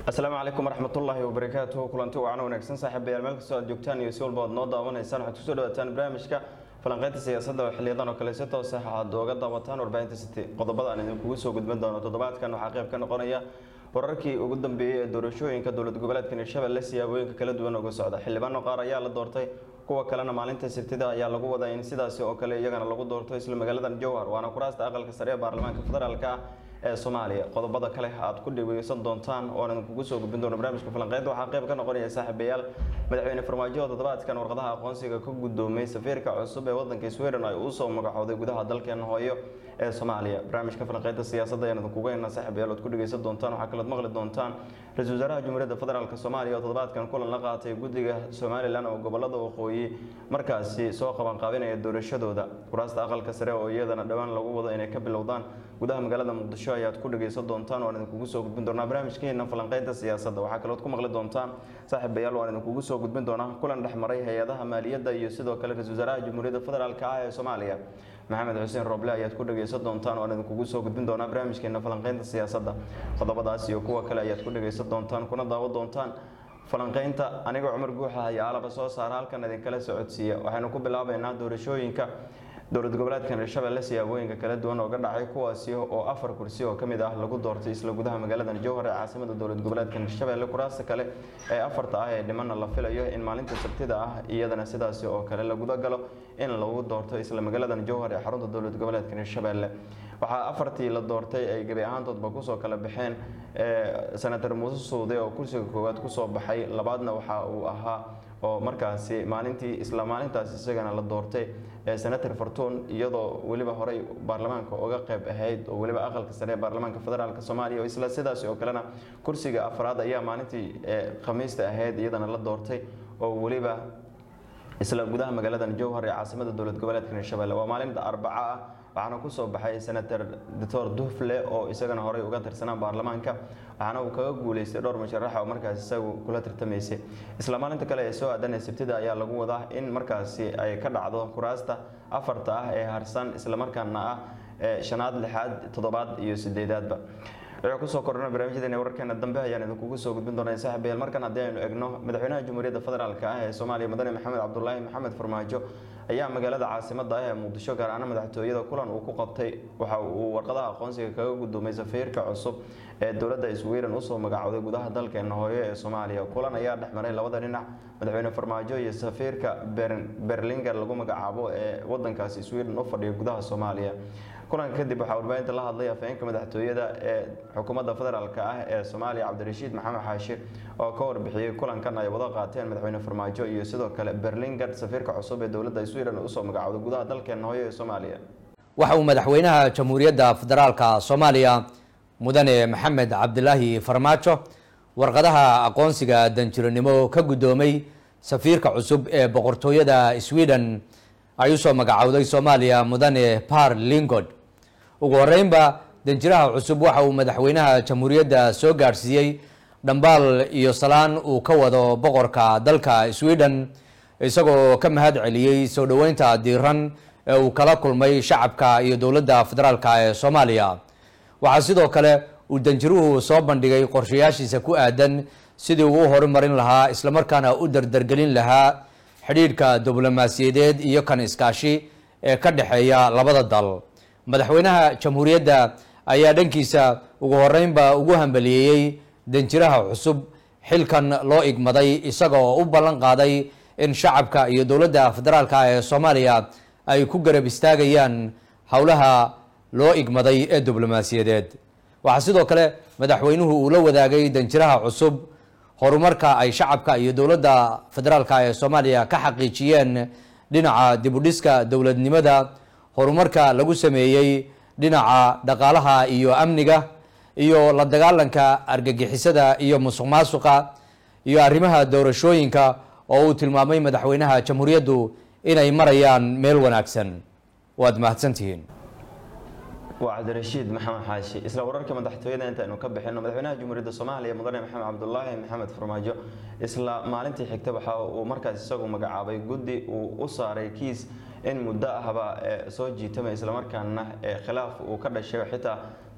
asalaamu calaykum waraxmatullaahi wabarakaatuhu kulanti wacan wanaagsan saaxiibayaal meel kastoo aad joogtaan iyo si walba aad noo daawanaysaan waxaad kusoo dhawaataan barnaamijka falanqeynta siyaasadda oo xiliyadan oo kale si toos ah aad ooga daawataan warbaahinta city qodobada aan idinkugu soo gudbin doono toddobaadkan waxaa qayb ka noqonaya wararkii ugu dambeeyey ee doorashooyinka dowlad goboleedka hirshabelle siyaabooyinka kala duwan uga socda xildhibaano qaar ayaa la doortay kuwa kalena maalinta sabtida ayaa lagu wadaa in sidaasi oo kale iyagana lagu doorto isla magaaladan jowhar waana kuraasta aqalka sare ee baarlamaanka federaalka ah ee soomaaliya qodobada kale aad ku dhegeysan doontaan oo aan idinkugu soo gudbin doono barnaamijka falanqeynta waxaa qayb ka noqonaya saaxiibayaal madaxweyne farmaajo oo toddobaadkan warqadaha aqoonsiga ka guddoomay safiirka cusub ee wadanka sweden ay usoo magacooday gudaha dalkeena hooyo ee soomaaliya barnaamijka falanqeynta siyaasadda ayaan idinkugu heynaa saaxiibayaal ood ku dhegeysan doontaan waxaa kalood maqli doontaan ra-iisul wasaaraha jumhuuriyadda federaalk soomaaliya oo toddobaadkan kulan la qaatay guddiga somalilan oo gobolada waqooyi markaasi soo qabanqaabinaya doorashadooda kuraasta aqalka sare oo iyadana dhowaan lagu wado inay ka bilowdaan gudaha magaalada muqdisho ayaad ku dhegeysan doontaan waan idinkugu soo gudbin doonaa barnaamijkeena falanqeynta siyaasadda waxaa kalood ku maqli doontaan saaxiibayaal waan idinkugu soo gudbin doonaa kulan dhexmaray hay-adaha maaliyadda iyo sidoo kale ra-isul wasaaraha jumhuuriyadda federaalk ah ee soomaaliya maxamed xuseen roble ayaad ku dhegeysan doontaan waan idinkugu soo gudbin doonaa barnaamijkeena falanqeynta siyaasadda qodobadaas iyo kuwa kale ayaad ku dhegeysan doontaan kuna daawo doontaan falanqeynta anigoo cumar guuxa ayaa alaba soo saara halkan idinkala socodsiiya waxaynu ku bilaabeynaa doorashooyinka dowlad goboleedkan hirshabelle siyaabooyinka kala duwan oo ga dhacay kuwaasi oo afar kursi oo kamid ah lagu doortay isla gudaha magaaladan jowhar ee caasimada dowlad goboleedkan hirshabelle kuraasta kale ee afarta ah ee dhimanna la filayo in maalinta sabtida ah iyadana sidaasi oo kale la gudagalo in lagu doorto isla magaaladan jowhar ee xarunta dowlad goboleedkan hirshabelle waxaa afartii la doortay ay gebi ahaantoodba kusoo kala baxeen senator muuse suude oo kursiga koowaad kusoo baxay labaadna waxa uu ahaa oo markaasi maalintii isla maalintaas isagana la doortay senator fartuun iyadoo weliba horey baarlamaanka uga qayb ahayd oo weliba aqalka sare ee baarlamaanka federaalk soomaaliya oo isla sidaas oo kalena kursiga afraad ayaa maalintii khamiista ahayd iyadana la doortay oo weliba isla gudaha magaaladan jowhar ee caasimada dowlad goboleedka hirshabelle waa maalinta arbaca ah waxaana kusoo baxay senator doctor dufle oo isagana horey uga tirsanaa baarlamaanka waxaana uu kaga guuleystay dhowr musharaxa oo markaas isagu kula tartamaysay isla maalinta kale ee soo aadanay sabtida ayaa lagu wadaa in markaasi ay ka dhacdo kuraasta afarta ah ee harsan islamarkaana ah shanaad lixaad toddobaad iyo sideedaadba wuxuu kusoo kordhana barnaamijyadeena wararkeena dambe ayaan idinkugu soo gudbin doonaa saaxiibayaal markan haddii aynu egno madaxweynaha jamhuuriyadda federaalk ah ee soomaaliya mudane maxamed cabdulaahi maxamed farmaajo ayaa magaalada caasimada ah ee muqdisho gaar ahaan madaxtooyada kulan uu ku qabtay waxa uu warqadaha aqoonsiga kaga guddoomay safiirka cusub ee dowladda sweden usoo magacooday gudaha dalkeena hooyo ee soomaaliya kulan ayaa dhexmaray labada dhinac madaxweyne farmaajo iyo safiirka berlinger lagu magacaabo ee wadankaasi sweden u fadhiya gudaha soomaaliya kulanka kadib waxaa warbaahinta la hadlay afhayeenka madaxtooyada ee xukuumadda federaalk ah ee soomaaliya cabdirashiid maxamed xaashi oo ka warbixiyey kulankan ay wada qaateen madaxweyne farmaajo iyo sidoo kale berlinger safiirka cusub ee dowladda sweden usoo magacooday gudaha dalkeena hooyo ee soomaaliya waxa uu madaxweynaha jamhuuriyadda federaalka soomaaliya mudane maxamed cabdilaahi farmaajo warqadaha aqoonsiga danjiranimo ka guddoomay safiirka cusub ee boqortooyada sweden ay usoo magacowday soomaaliya mudane par lingod ugu horeynba danjiraha cusub waxa uu madaxweynaha jamhuuriyadda soo gaadhsiiyey dhambaal iyo salaan uu ka wado boqorka dalka sweden isagoo ka mahad celiyey soo dhoweynta diiran ee uu kala kulmay shacabka iyo dowladda federaalk ee soomaaliya waxaa sidoo kale uu danjiruhu soo bandhigay qorshayaashiisa ku aadan sidii uu u horumarin lahaa islamarkaana u dardargelin lahaa xidhiidhka diblomaasiyadeed iyo kan iskaashi ee ka dhexeeya labada dal madaxweynaha jamhuuriyadda ayaa dhankiisa ugu horeynba ugu hambaliyeeyey danjiraha cusub xilkan loo igmaday isaga oo u ballan qaaday in shacabka iyo dowladda federaalk ee soomaaliya ay ku garab istaagayaan howlaha loo igmaday ee diblomaasiyadeed waxaa sidoo kale madaxweynuhu uu la wadaagay danjiraha cusub horumarka ay shacabka iyo dowladda federaalk ee soomaaliya ka xaqiijiyeen dhinaca dibudhiska dowladnimada horumarka lagu sameeyey dhinaca dhaqaalaha iyo amniga iyo la dagaalanka argagixisada iyo musuq maasuqa iyo arrimaha doorashooyinka oo uu tilmaamay madaxweynaha jamhuuriyaddu inay marayaan meel wanaagsan waad mahadsantihiin waa cabdirashiid maxamed xaashi isla wararka madaxtooyada intaaynu ka bixino madaxweynaha jamhuuriyadda soomaaliya mudane maxamed cabdulaahi maxamed farmaajo isla maalintii xigta waxa uu markaas isagu magacaabay guddi uu u saaray kiis in muddo ahba soo jiitama islamarkaana khilaaf uu ka dhashay xitaa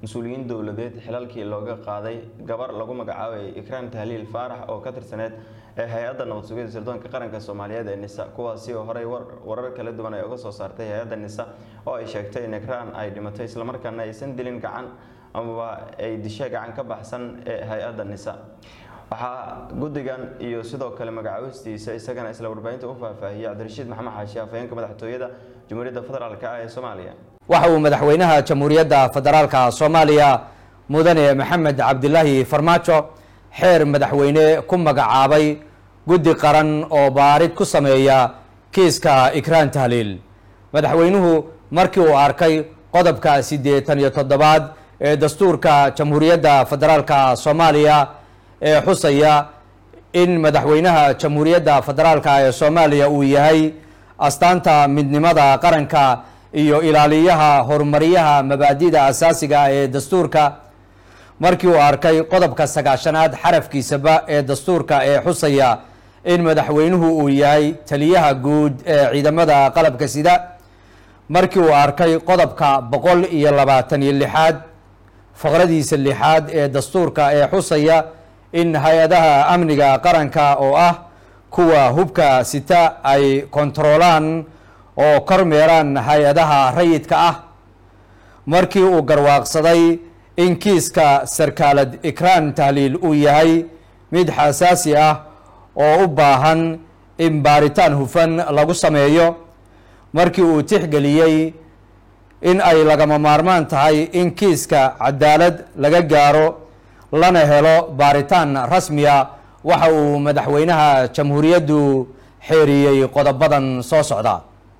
mas-uuliyiin dowladeed xilalkii looga qaaday gabar lagu magacaabayay ikraan tahliil faarax oo ka tirsaneed ee hay-adda nabad sugidda sirdoonka qaranka soomaaliyeed ee nisa kuwaasi oo horey warar kala duwan ay uga soo saartay hay-adda nisa oo ay sheegtay in ikraan ay dhimatay islamarkaana aysan dilin gacan amaba ay dishay gacan ka baxsan ee hay-adda nisa waxaa guddigan iyo sidoo kale magacaabistiisa isagana isla warbaahinta u faahfaahiyey cabdirashiid maxamed xaashi afhayeenka madaxtooyada jamhuuriyadda federaalk ah ee soomaaliya waxa uu madaxweynaha jamhuuriyadda federaalka soomaaliya mudane maxamed cabdilaahi farmaajo xeer madaxweyne ku magacaabay guddi qaran oo baarid ku sameeya kiiska ikraan tahliil madaxweynuhu markii uu arkay qodobka siddeetan iyo toddobaad ee dastuurka jamhuuriyadda federaalka soomaaliya ee xusaya in madaxweynaha jamhuuriyadda federaalka ee soomaaliya uu yahay astaanta midnimada qaranka iyo ilaaliyaha horumaryaha mabaadida asaasiga ee dastuurka markii uu arkay qodobka sagaashanaad xarafkiisaba ee dastuurka ee xusaya in madaxweynuhu uu yahay taliyaha guud ee ciidamada qalabka sida markii uu arkay qodobka boqol iyo labaatan iyo lixaad faqradiisa lixaad ee dastuurka ee xusaya in hay-adaha amniga qaranka oo ah kuwa hubka sita ay kontaroolaan oo kormeeraan hay-adaha rayidka ah markii uu garwaaqsaday in kiiska sarkaalad ikraan tahliil uu yahay mid xasaasi ah oo u baahan in baaritaan hufan lagu sameeyo markii uu tixgeliyey in ay lagama maarmaan tahay in kiiska cadaalad laga gaaro lana helo baaritaan rasmiya waxa uu madaxweynaha jamhuuriyaddu xeeriyey qodobadan soo socda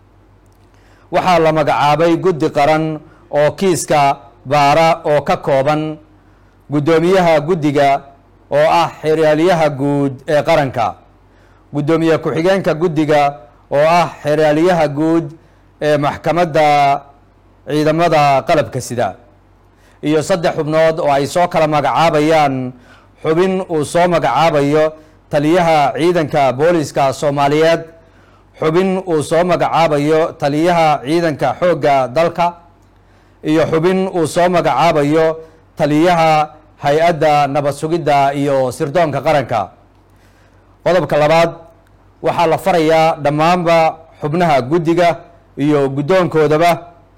waxaa la magacaabay guddi qaran oo kiiska baara oo ka kooban guddoomiyaha guddiga oo ah xeraalyaha guud ee qaranka guddoomiye ku-xigeenka guddiga oo ah xeraalyaha guud ee maxkamadda ciidamada qalabka sida iyo saddex xubnood oo ay soo kala magacaabayaan xubin uu soo magacaabayo taliyaha ciidanka booliska soomaaliyeed xubin uu soo magacaabayo taliyaha ciidanka xoogga dalka iyo xubin uu soo magacaabayo taliyaha hay-adda nabad sugidda iyo sirdoonka qaranka qodobka labaad waxaa la farayaa dhammaanba xubnaha guddiga iyo guddoonkoodaba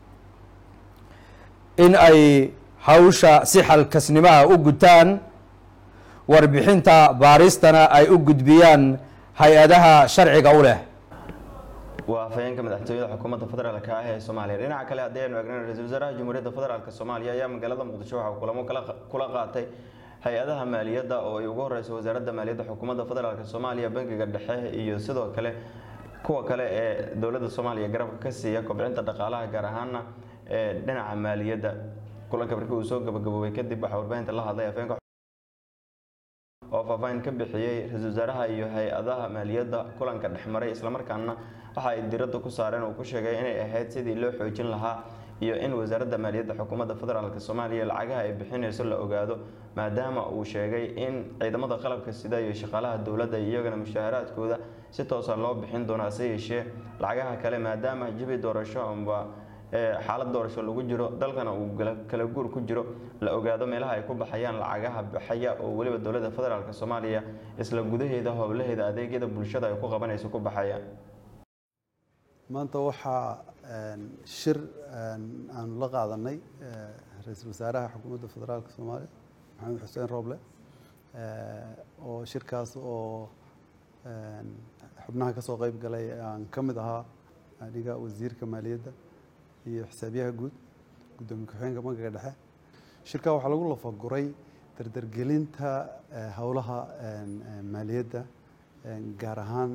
in ay hawsha si xalkasnimaha u gutaan warbixinta baaristana ay u gudbiyaan hay-adaha sharciga u leh waa afhayeenka madaxtooyada xukuumadda federaalk ah ee soomaaliya dhinaca kale haddii aynu eegnan ra-iisul wasaaraha jamhuuriyadda federaalk soomaaliya ayaa magaalada muqdisho waxaa kulamo kula qaatay hay-adaha maaliyadda oo ay ugu horeyso wasaaradda maaliyadda xukuumadda federaalk soomaaliya bangiga dhexe iyo sidoo kale kuwa kale ee dowladda soomaaliya garabka ka siiya kobcinta dhaqaalaha gaar ahaana ee dhinaca maaliyadda kulanka markii uu soo gabagaboobay kadib waxaa warbaahinta la hadlay afhayeenka oo faahfaahin ka bixiyey ra-iisul wasaaraha iyo hay-adaha maaliyadda kulanka dhexmaray islamarkaana waxa ay diradda ku saareen uu ku sheegay inay ahayd sidii loo xoojin lahaa iyo in wasaaradda maaliyadda xukuumadda federaalk soomaaliya lacagaha ay bixinayso la ogaado maadaama uu sheegay in ciidamada qalabka sida iyo shaqaalaha dowladda iyagana mushaaharaadkooda si toosa loo bixin doono hase yeeshee lacagaha kale maadaama jibi doorasho amba xaalad doorasho lagu jiro dalkana uu kala guur ku jiro la ogaado meelaha ay ku baxayaan lacagaha baxaya oo weliba dowladda federaalk soomaaliya isla gudaheeda howlaheeda adeegyada bulshada ay ku qabanayso ku baxaya maanta waxaa shir aanu la qaadanay ra-iisul wasaaraha xukuumadda federaalka soomaaliya maxamed xuseen rooble oo shirkaas oo xubnaha ka soo qeyb galay aan ka mid ahaa aniga wasiirka maaliyadda iyo xisaabiyaha guud guddoomiye ku-xigeenka bankiga dhexe shirkaa waxaa lagu lafaguray dardargelinta howlaha maaliyadda gaar ahaan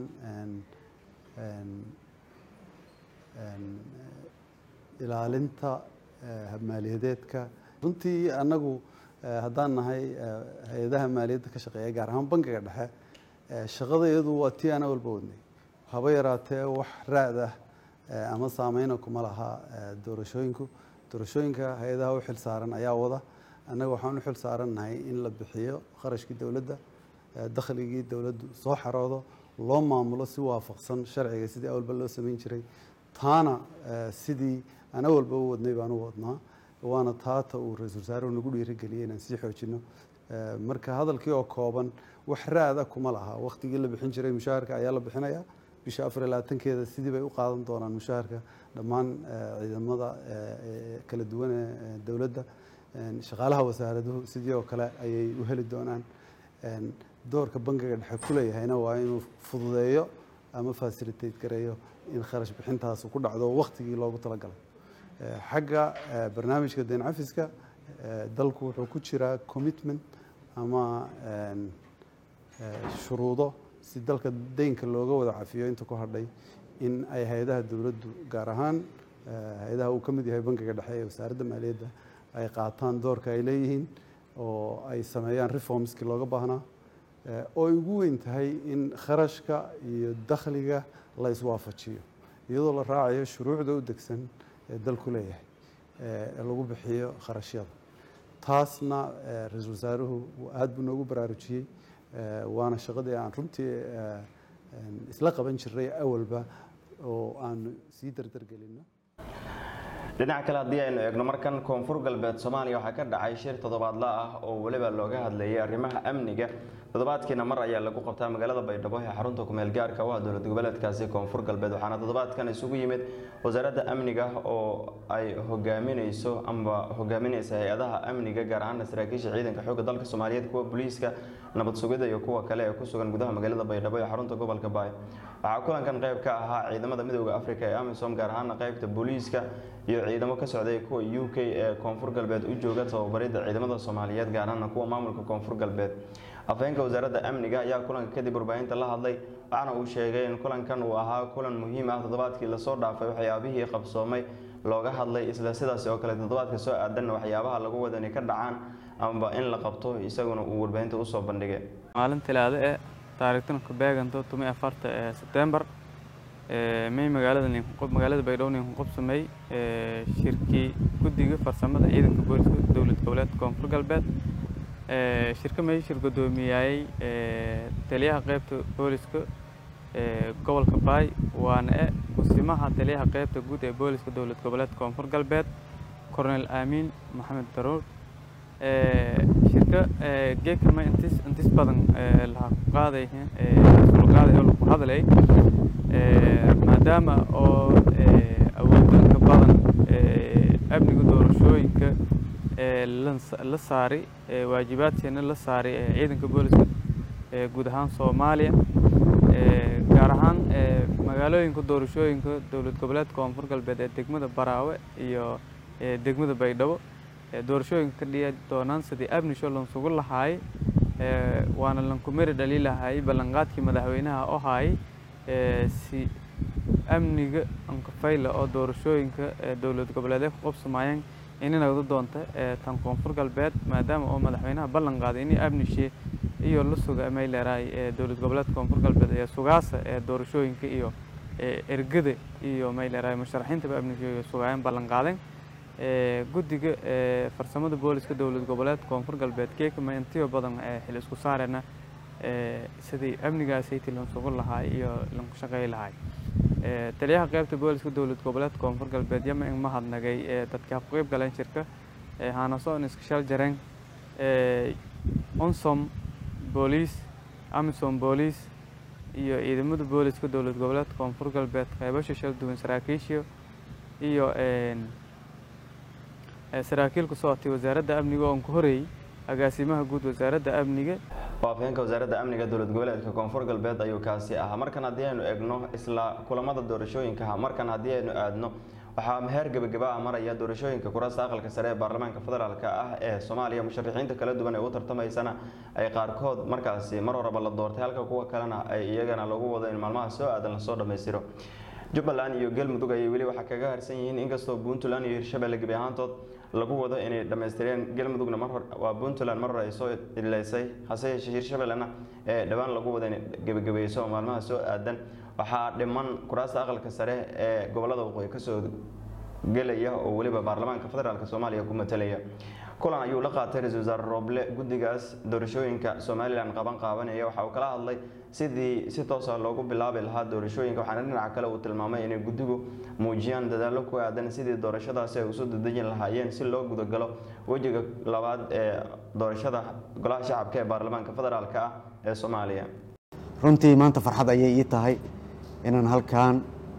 ilaalinta maaliyadeedka runtii annagu haddaan nahay hay-adaha maaliyadda ka shaqeeya gaar ahaan bankiga dhexe shaqadayadu waa tii ana walba wadnay haba yaraatee wax raad ah ama saameyna kuma laha doorashooyinku doorashooyinka hay-adaha u xil saaran ayaa wada annaga waxaan u xil saarannahay in la bixiyo kharashkii dowladda dakhligii dowladdu soo xaroodo loo maamulo si waafaqsan sharciga sidii awalba loo samayn jiray taana sidii ana walba u wadnay baan u wadnaa waana taata uu ra-iisul wasaaruhu nagu dhiirigeliyey inaan sii xoojino marka hadalkii oo kooban wax raada kuma laha waktigii la bixin jiray mushaharka ayaa la bixinaya bisha afar iyo labaatankeeda sidii bay u qaadan doonaan mushaharka dhammaan ciidamada kala duwan ee dowladda shaqaalaha wasaaraduhu sidii oo kale ayay u heli doonaan doorka bangiga dhexe ku leeyahayna waa inuu fududeeyo ama facilitate gareeyo in kharash bixintaas ku dhacdo waktigii loogu talagalay xagga barnaamijka deen cafiska dalku wuxuu ku jiraa commitment ama shuruudo si dalka deynka looga wada cafiyo inta ku hadhay in ay hay-adaha dowladdu gaar ahaan hay-adaha uu ka mid yahay bangiga dhexe ee wasaaradda maaliyadda ay qaataan doorka ay leeyihiin oo ay sameeyaan reformskii looga baahnaa oo ay ugu weyn tahay in kharashka iyo dakhliga la iswaafajiyo iyadoo la raacayo shuruucda u degsan ee dalku leeyahay ee lagu bixiyo kharashyada taasna ra-iisul wasaaruhu aada buu noogu baraarujiyey waana shaqadii aan runtii isla qaban jiray awalba oo aanu sii dardargelino dhinaca kale haddii aynu eegno markan koonfur galbeed soomaaliya waxaa ka dhacay shir toddobaadla ah oo weliba looga hadlayay arrimaha amniga toddobaadkiina mar ayaa lagu qabtaa magaalada baydhabo ee xarunta kumeel gaarka u ah dowlad goboleedkaasi koonfur galbeed waxaana toddobaadkan isugu yimid wasaaradda amniga oo ay hogaamineyso amba hogaamineysa hay-adaha amniga gaar ahaana saraakiisha ciidanka xoogga dalka soomaaliyeed kuwa booliiska nabad sugida iyo kuwa kale ee ku sugan gudaha magaalada baydhabo ee xarunta gobolka baay waxaa kulankan qayb ka ahaa ciidamada midooda africa ee amisom gaar ahaana qaybta booliiska iyo ciidamo ka socday kuwa u k ee koonfur galbeed u jooga tababaridda ciidamada soomaaliyeed gaar ahaana kuwa maamulka koonfur galbeed afhayeenka wasaaradda amniga ayaa kulanka kadib warbaahinta la hadlay waxaana uu sheegay in kulankan uu ahaa kulan muhiim ah toddobaadkii lasoo dhaafay waxyaabihii qabsoomay looga hadlay isla sidaas oo kale toddobaadka soo aadanna waxyaabaha lagu wada inay ka dhacaan amaba in la qabto isaguna uu warbaahinta usoo bandhigay maalin talaado ee taariikhtan ku beeganto tumi afarta ee sebtembar may magaalada magaalada baydhabo nin qabsamay shirkii guddiga farsamada ciidanka booliska dowlad goboleedka koonfur galbeed shirka may shir gudoomiyayay taliyaha qeybta booliska gobolka baay waana e kusimaha taliyaha qeybta guud ee booliska dowlad goboleedka koonfur galbeed cornel aamin maxamed daruur shirka geekama intis intis badan laha ku qaaday sulqaaday oo lagu hadlay maadaama oo awoodinka badan amniga doorashooyinka la saari waajibaadkeena la saari ciidanka booliska guud ahaan soomaaliya gaar ahaan magaalooyinka doorashooyinka dowlad goboleedka koonfur galbeed ee degmada baraawe iyo degmada baydhabo doorashooyinka ka dhici doonaan sidii abnisho lansugu lahaay waana lankumeri dhali lahaay ballanqaadkii madaxweynaha oo haay si amniga ankafayla oo doorashooyinka dowlad goboleedee ku qabsamayeen inay doonta tan koonfur galbeed maadaama oo madaxweynaha ballan qaaday inay amnishe iyo la suga may leeraay dowlad goboleedka koonfur galbeed ee sugaasa ee doorashooyinka iyo ergada iyo may leeraay musharaxiintaba amnishe sugaayeen ballan qaadeen guddiga farsamada booliska dowlad goboleedka koonfur galbeed keekama intiyo badan xil isku saarena sidii amnigaasaytii lansugu lahaay iyo lanku shaqeey lahaay taliyaha qeybta booliska dowlad goboleedka koonfur galbeed yama in mahadnagay dadka ku qeyb galeen shirka hanasoon iska shal jareen onsom booliis amisom booliis iyo ciidamada booliska dowlad goboleedka koonfur galbeed qeybasha shal duwan saraakiishiyo iyo saraakiil ku socotay wasaaradda amniga oon ku horeeyey agaasimaha guud wasaaradda amniga waa afhayeenka wasaaradda amniga dowlad goboleedka koonfur galbeed ayuu kaasi ahaa markan haddii aynu egno isla kulamada doorashooyinka markan haddii aynu aadno waxaa meheer gebagaba ah maraya doorashooyinka kuraasta aqalka sare ee baarlamaanka federaalk ah ee soomaaliya musharaxiinta kala duwan ee u tartamaysana ay qaarkood markaasi mar horeba la doortay halka kuwa kalena ay iyagana lagu wado in maalmaha soo aadan lasoo dhammaystiro jubbaland iyo galmudug ayay weli waxaa kaga harsan yihiin inkastoo puntland iyo hirshabelle gebi ahaantood lagu wado inay dhammaystireen galmudugna mar hor waa puntland mar hore ay soo idleysay hase yeeshee hirshabellena ee dhowaan lagu wado inay gebagabayso oo maalmaha soo aadan waxaa dhiman kuraasta aqalka sare ee gobolada waqooyi kasoo gelaya oo weliba baarlamaanka federaalk soomaaliya ku matalaya kulan ayuu la qaatay ra-iisul wasaare rooble guddigaas doorashooyinka somalilan qaban qaabanaya waxa uu kala hadlay sidii si toosa loogu bilaabi lahaa doorashooyinka waxaana dhinaca kale uu tilmaamay inay guddigu muujiyaan dadaallo ku aadan sidii doorashadaasi ay usoo dadejin lahaayeen si loo gudagalo wejiga labaad ee doorashada golaha shacabka ee baarlamaanka federaalk ah ee soomaaliya runtii maanta farxad ayay ii tahay inaan halkan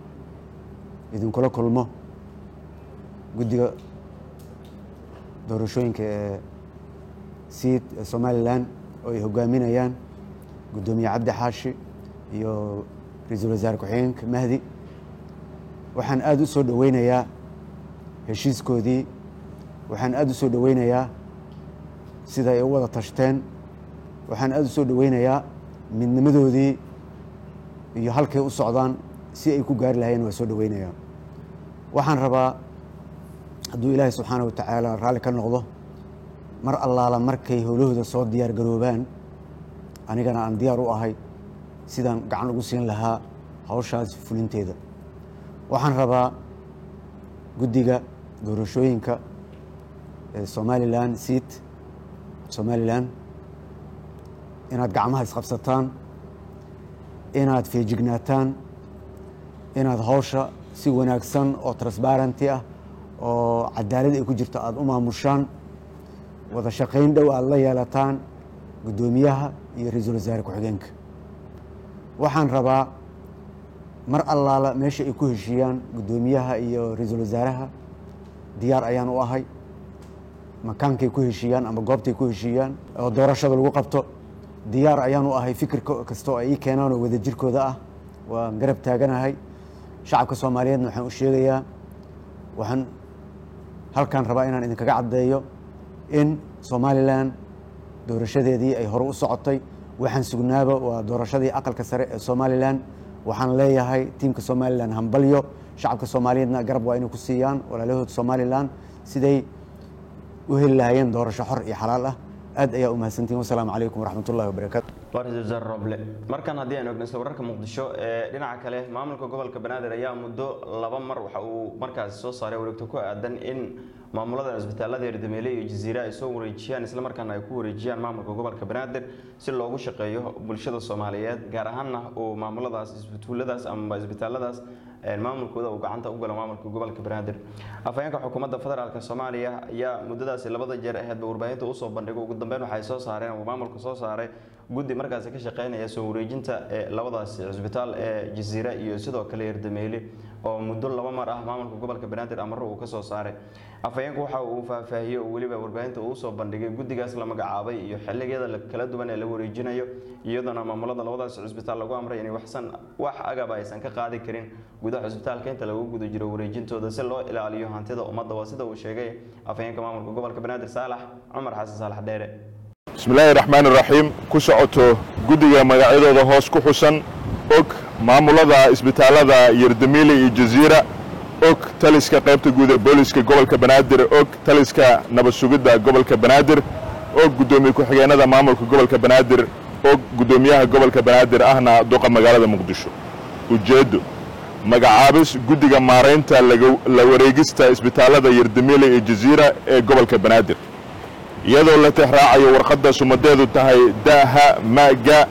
idinkula kulmo guddiga doorashooyinka ee siid ee somalilan oo ay hogaaminayaan guddoomiye cabdi xaashi iyo ra-iisul wasaare ku-xigeenka mahdi waxaan aada u soo dhoweynayaa heshiiskoodii waxaan aada u soo dhoweynayaa sida ay u wada tashteen waxaan aada u soo dhoweynayaa midnimadoodii iyo halkay u socdaan si ay ku gaari lahayeen waa soo dhoweynayaa waxaan rabaa hadduu ilaahay subxaana wa tacaala raalli ka noqdo mar allaala markay howlahooda soo diyaar garoobaan anigana aan diyaar u ahay sidaan gacan ugu siin lahaa hawshaas fulinteeda waxaan rabaa guddiga doorashooyinka ee somalilan seat somalilan inaad gacmaha isqabsataan inaad feejignaataan inaad hawsha si wanaagsan oo transbarenty ah oo cadaalad ay ku jirto aada u maamushaan wada shaqayn dhow aada la yeelataan guddoomiyaha iyo ra-iisul wasaare ku-xigeenka waxaan rabaa mar allaala meesha ay ku heshiiyaan guddoomiyaha iyo ra-iisul wasaaraha diyaar ayaan u ahay makaankay ku heshiiyaan ama goobtay ku heshiiyaan oo doorashada lagu qabto diyaar ayaan u ahay fikir kasta oo ay ii keenaan oo wadajirkooda ah waan garab taaganahay shacabka soomaaliyeedna waxaan u sheegayaa waxaan halkan rabaa inaan idinkaga caddeeyo in somalilan doorashadeedii ay hore u socotay waxaan sugnaaba waa doorashadii aqalka sare ee somalilan waxaan leeyahay tiimka somalilan hambalyo shacabka soomaaliyeedna garab waa inay ku siiyaan walaalahood somalilan siday u heli lahaayeen doorasho xor iyo xalaal ah aad ayaa u mahadsantihin wasalaamu calaykum waraxmat ullahi wabarakaatu waa ra-iisul wasaare roble markan haddii aynu egno isla wararka muqdisho ee dhinaca kale maamulka gobolka banaadir ayaa muddo laba mar waxa uu markaasi soo saaray wareegto ku aadan in maamulada cisbitaalada erdameele iyo jasiire ay soo wareejiyaan islamarkaana ay ku wareejiyaan maamulka gobolka banaadir si loogu shaqeeyo bulshada soomaaliyeed gaar ahaanna uu maamuladaas isbituuladaas ama isbitaaladaas maamulkooda uu gacanta u galo maamulka gobolka banaadir afhayeenka xukuumadda federaalk soomaaliya ayaa muddadaasi labada jeer aheedba warbaahinta usoo bandhigo ugu dambeyn waxay soo saareen uu maamulka soo saaray guddi markaasi ka shaqeynaya soo wareejinta ee labadaasi cisbitaal ee jasiire iyo sidoo kale erdameyle oo muddo laba mar ah maamulka gobolka banaadir amaro uu kasoo saaray afhayeenku waxa uu faahfaahiyey oo weliba warbaahinta uu usoo bandhigay guddigaas la magacaabay iyo xilligeeda kala duwan ee la wareejinayo iyadoona maamulada labadaas cisbitaal lagu amray inay waxsan wax agaba aysan ka qaadi karin gudaha cisbitaalka inta lagu guda jiro wareejintooda si loo ilaaliyo hantida ummadda waa sida uu sheegay afhayeenka maamulka gobolka banaadir saalax cumar xasan saalax dheere bismillaahi raxmaan iraxiim ku socoto guddiga magacyadooda hoos ku xusan og maamulada isbitaalada yerdamiile iyo jasiira og taliska qaybta guud ee booliska gobolka banaadir og taliska nabad sugidda gobolka banaadir og guddoomiye ku-xigeenada maamulka gobolka banaadir og guddoomiyaha gobolka banaadir ahna duqa magaalada muqdisho ujeeddo magacaabis guddiga maaraynta la wareegista isbitaalada yerdamiile iyo jasiira ee gobolka banaadir iyadoo la tixraacayo warqadda sumadeedu tahay daha maga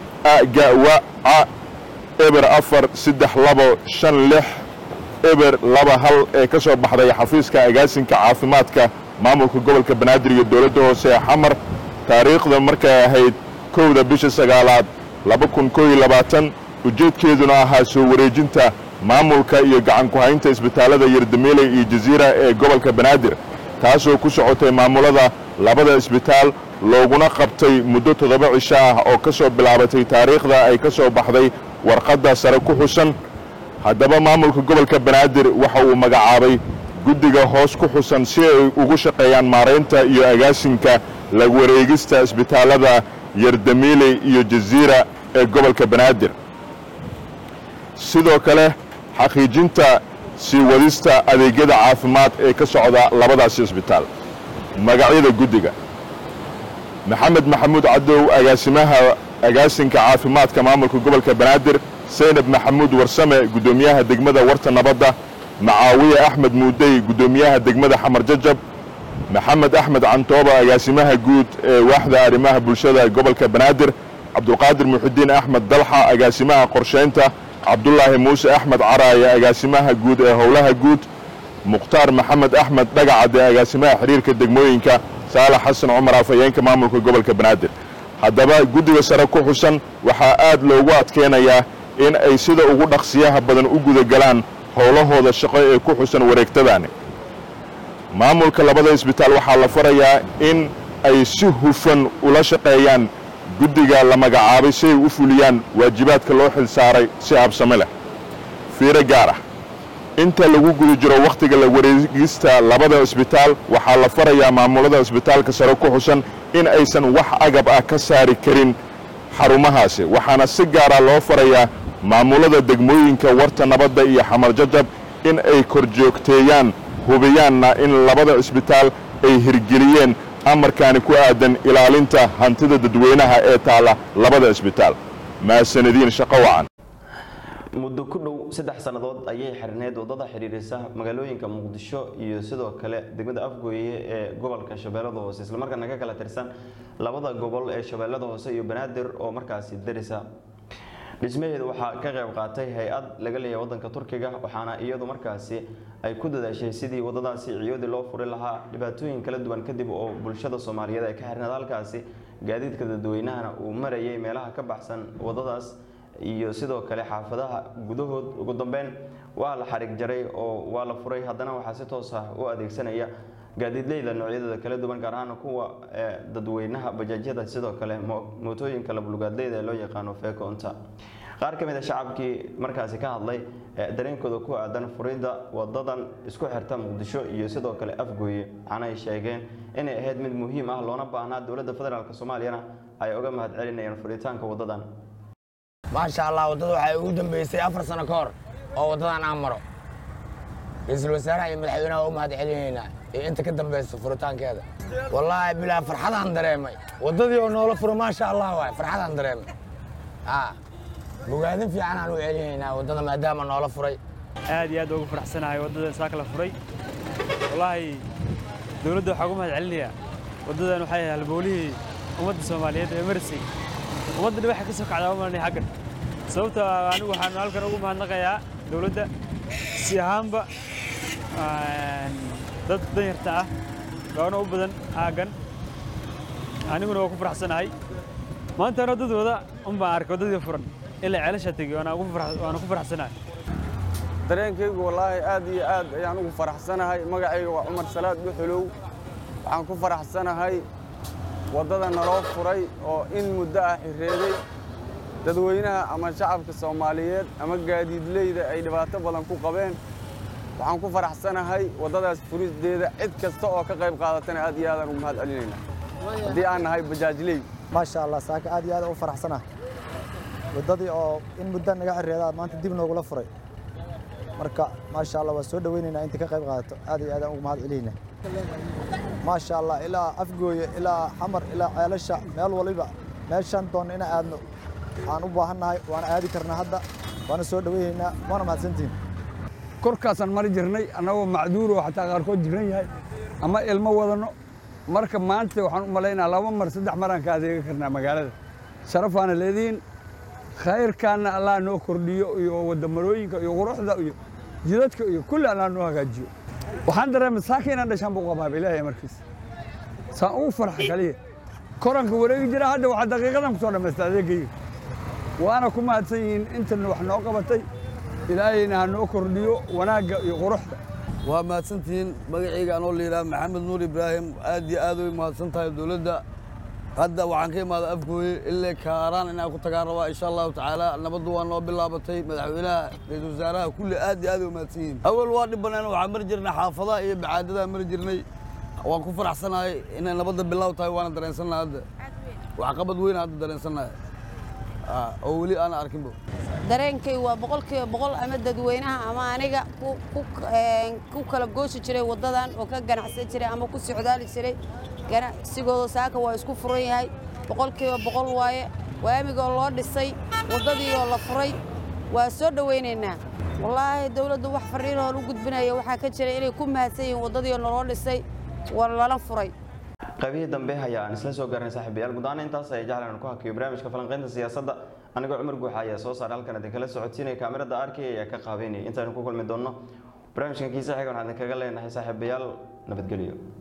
aga wa ca eber afar saddex labo shan lix eber laba hal ee ka soo baxday xafiiska agaasinka caafimaadka maamulka gobolka banaadir iyo dowladda hoose ee xamar taariikhda markay ahayd kowda bisha sagaalaad laba kun koo iyo labaatan ujeedkeeduna ahaa soo wareejinta maamulka iyo gacan ku-haynta isbitaalada yerdamiile iyo jasiira ee gobolka banaadir taasoo ku socotay maamulada labada isbitaal looguna qabtay muddo toddoba cisho ah oo ka soo bilaabatay taariikhda ay ka soo baxday warqadda sare ku xusan haddaba maamulka gobolka banaadir waxa uu magacaabay guddiga hoos ku xusan si ay ugu shaqeeyaan maaraynta iyo agaasinka la wareegista isbitaalada yerdamiile iyo jasiira ee gobolka banaadir sidoo kale xaqiijinta sii wadista adeegyada caafimaad ee ka socda labadaasi isbitaal magacyada guddiga maxamed maxamuud cadow agaasimaha agaasinka caafimaadka maamulka gobolka banaadir saynab maxamuud warsame guddoomiyaha degmada warta nabadda macaawiye axmed muudey guddoomiyaha degmada xamar jajab maxamed axmed cantooba agaasimaha guud ee waaxda arrimaha bulshada gobolka banaadir cabdulqaadir muxudiin axmed dalxa agaasimaha qorshaynta cabdulaahi muuse axmed caraaye agaasimaha guud ee howlaha guud mukhtaar maxamed axmed dhagacadde agaasimaha xiriirka degmooyinka saalax xasan cumar afhayeenka maamulka gobolka banaadir haddaba guddiga sare ku xusan waxaa aad loogu adkeynayaa in ay sida ugu dhaqsiyaha badan u gudagalaan howlahooda shaqo ee ku xusan wareegtadaani maamulka labada isbitaal waxaa la farayaa in ay si hufan ula shaqeeyaan guddiga la magacaabay si ay u fuliyaan waajibaadka loo xil saaray si habsame leh fiiro gaar ah inta lagu guda jiro wakhtiga la wareegista labada isbitaal waxaa la farayaa maamulada isbitaalka sare ku xusan in aysan wax agab ah ka saari karin xarumahaasi waxaana si gaara loo farayaa maamulada degmooyinka warta nabadda iyo xamar jajab in ay korjoogteeyaan hubiyaanna in labada isbitaal ay hirgeliyeen amarkaani ku aadan ilaalinta hantida dadweynaha ee taalla labada isbitaal mahadsanadiin shaqo wacan muddo ku dhow saddex sannadood ayay xirneyd wadada xidhiirisa magaalooyinka muqdisho iyo sidoo kale degmada afgooye ee gobolka shabeellada hoose islamarkaana ka kala tirsan labada gobol ee shabeellada hoose iyo banaadir oo markaasi darisa dhismaheeda waxaa ka qayb qaatay hay-ad laga leeyahay wadanka turkiga waxaana iyadu markaasi ay ku dadaashay sidii wadadaasi ciyoodii loo furi lahaa dhibaatooyin kala duwan kadib oo bulshada soomaaliyeed ay ka xirneed halkaasi gaadiidka dadweynahana uu marayay meelaha ka baxsan wadadaas iyo sidoo kale xaafadaha gudahood ugu dambeyn waa la xarig jaray oo waa la furay haddana waxaa si toos ah u adeegsanaya gaadiidleyda noocyadooda kala duwan gaar ahaan kuwa dadweynaha bajaajyada sidoo kale mootooyinka labulugaadleyda ee loo yaqaano feekoonta qaar ka mid a shacabkii markaasi ka hadlay dareenkooda ku aadan furidda wadadan isku xirta muqdisho iyo sidoo kale afgooye waxaana ay sheegeen inay ahayd mid muhiim ah loona baahnaa dowladda federaalk soomaaliyana ay uga mahad celinayaan furitaanka wadadan maasha allah waddada waxay ugu dambeysay afar sano ka hor oo waddadan aan maro ra-iisul wasaaraha iyo madaxweynaha u mahad celinaynaa iyo inta ka dambaysa furitaankeeda wallaahi bilaa farxadaan dareemay waddadii oo noola furo maasha allah waay farxadaan dareemay a bogaadin fiicanaan u celinaynaa waddada maadaama noola furay aad iyo aad ugu faraxsanahay waddadan saaka la furay wallaahi dowladda waxaa ugu mahad celinayaa waddadan waxay ahay halboolihii ummadda soomaaliyeed ee marisay ummadda dhibaxa ka soo kacdaa umalanay xaggan sababta anigu waxaan halkan ugu mahadnaqayaa dowladda si ahaanba dad danyarta ah gaano u badan aaggan aniguna waa ku faraxsanahay maanta anoo dad wada un baan arkay waddadii furan ilaa ceelasha tegey waana ku faraxsanahay dareenkaygu wallaahi aad iyo aad ayaan ugu faraxsanahay magacayga waa cumar salaad dhuxulow waxaan ku faraxsanahay waddada naloo furay oo in muddo ah xireeday dadweynaha ama shacabka soomaaliyeed ama gaadiidleyda ay dhibaato badan ku qabeen waxaan ku faraxsanahay waddadaas furideeda cid kasta oo ka qayb qaadatana aad iyo aadaan ugu mahad celinaynaa haddii aan nahay bajaajley maasha allah saaka aad iyo aad u faraxsanahay waddadii oo in muddo naga xireedaa maanta dib noogula furay marka maasha allah waa soo dhoweynaynaa inta ka qayb qaadato aad iyo aadaan ugu mahad celinaynaa maasha allah ilaa afgooye ilaa xamar ilaa ceelasha meel waliba meeshaan doonna inaan aadno waxaan u baahannahay waana aadi karnaa hadda waana soo dhoweynaynaa waana mahadsantihin korkaasaan mari jirnay annagoo macduur oo xataa qaarkood jiran yahay ama ilmo wadanno marka maanta waxaan u malaynaa laba mar saddex maraan ka adeega karnaa magaalada sharafaana leediin khayrkaanna allah noo kordhiyo iyo wadamarooyinka iyo quruxda iyo jidadka iyo kulli allah noo hagaajiyo waxaan dareemay saaka inaan dhashaan buu qabaaba ilaahay markiis saan ugu farxa kaliya koranka wareegi jira hadda waxaa daqiiqadan ku soo dhammaysta adeegayga waana ku mahadsan yihiin intana wax noo qabatay ilaahayna ha noo kordhiyo wanaagga iyo quruxda waa mahadsantihiin magacayga anoo layidhaha maxamed nuur ibraahim aad iyo aad way mahadsan tahay dowladda hadda waxaan ka imaada afgooye illee kaaraan inaan ku tagaan rabaa insha allahu tacaala nabaddu waa noo bilaabatay madaxweynaha ra-iisul wasaaraha kulli aad iyo aad way mahadsan yihiin awal waa dhib banaan waxaan mari jirnay xaafadaha iyo bacaadadaa mari jirnay waan ku faraxsanahay inay nabadda bilaaw tahay waana dareensannahay hadda waxqabad weyna hadda dareensannahay oo weli aana arkinbo dareenkay waa boqolkiiba boqol ama dadweynaha ama aniga ku kala gooshi jiray waddadan oo ka ganacsan jiray ama ku socdaali jiray ganacsigooda saaka waa isku furan yahay boqolkiiba boqol waaye waamigoo loo dhisay waddadii oo la furay waa soo dhowaynaynaa wallaahi dawladdu wax fariinoo u gudbinaya waxaa ka jira inay ku mahadsan yihiin waddadii oo naloo dhisay waa lala furay qaybihii dambe ayaa aan isla soo gaarnay saaxiibayaal guud ahaan intaas ay jeclaan ku hakiyo barnaamijka falanqaynta siyaasadda anigoo cumar guuxa ayaa soo saaray halkan idin kala socodsiinaya kaamirada arkay ayaa ka qaabeynaya intaanu ku kulmi doonno barnaamijkan kiisa xiga waxaan idinkaga leenahay saaxiibayaal nabadgelyo